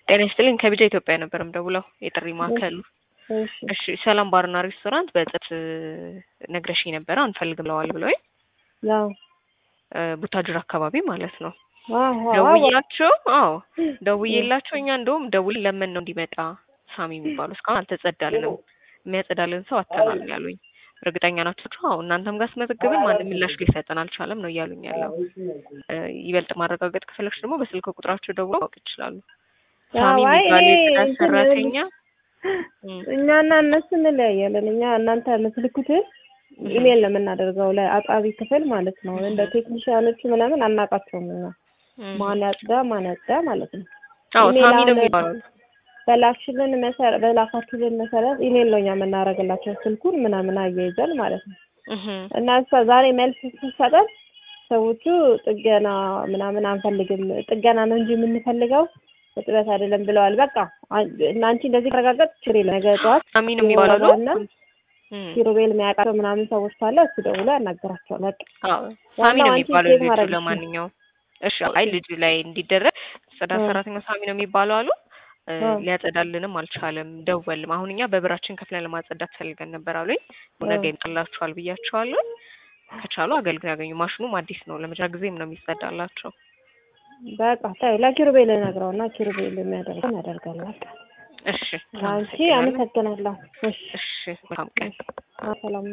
ጤና ይስጥልኝ ከቢጃ ኢትዮጵያ ነበር የምደውለው የጥሪ ማዕከሉ። እሺ እሺ ሰላም ባርና ሬስቶራንት በጽት ነግረሽኝ ነበረ አንፈልግም ብለዋል ብለውኝ ያው ቡታጅራ አካባቢ ማለት ነው። አዎ ደውዬላቸው አዎ ደውዬላቸው እኛ እንደውም ደውል ለምን ነው እንዲመጣ ሳሚ የሚባሉ እስካሁን አልተጸዳልንም የሚያጸዳልን ሰው አተናል ያሉኝ። እርግጠኛ ናቸው? አዎ እናንተም ጋር ስመዘግብን ማንም ምላሽ ሊሰጠን አልቻለም ነው እያሉኝ ያለው። ይበልጥ ማረጋገጥ ከፈለግሽ ደግሞ በስልክ ቁጥራቸው ደውለው ማወቅ ይችላሉ። ሳሚ አይ የሚባል እኔ የጽዳት እንትን ሰራተኛ እኛና እነሱ እንለያያለን። እኛ እናንተ የምትልኩትን ኢሜል ነው የምናደርገው ለአጣቢ ክፍል ማለት ነው። እንደ ቴክኒሽያኖቹ ምናምን አናውቃቸውም እኛ ማን ያጽዳ ማን ያጽዳ ማለት ነው። አዎ ኢሜል ሳሚ ነው አሁን የሚባለው። በላክሽልን መሰረት በላካችሁልን መሰረት ኢሜል ነው እኛ የምናደርግላቸው ስልኩን ምናምን አያይዘን ማለት ነው። እህ እና እሷ ዛሬ መልስ ስትሰጠን ሰዎቹ ጥገና ምናምን አንፈልግም፣ ጥገና ነው እንጂ የምንፈልገው እጥበት አይደለም ብለዋል። በቃ አን- እና አንቺ እንደዚህ ከረጋገጥ ችግር የለም። ነገ ጠዋት ሳሚ ነው የሚባለው። እና እም ኪሩቤል የሚያውቃቸው ምናምን ሰዎች ካለ እሱ ደውሎ ያናገራቸዋል። በቃ አዎ ሳሚ ነው ዋናው አንቺ የሚባለው ቼክ ልጁ። ማድረግ ለማንኛውም እሺ አይ ልጁ ላይ እንዲደረግ ጽዳት እ። ሰራተኛው ሳሚ ነው የሚባለው አሉ። እ፣ እ። ሊያጸዳልንም አልቻለም። ደወልም አሁን እኛ በብራችን ከፍለን ለማጸዳት ፈልገን ነበር አሉኝ። ነገ ይመጣላችኋል ብያቸዋለሁ። ከቻሉ አገልግሎት ያገኙ። ማሽኑም አዲስ ነው፣ ለመጀመሪያ ጊዜም ነው የሚጸዳላቸው። በቃ ተይው፣ ለኪሩቤል ነግረውና ኪሩቤል የሚያደርገው ያደርጋል። በቃ እሺ አንቺ አመሰግናለሁ። አመሰግናለሁ። እሺ እሺ መልካም ቀን። ሰላም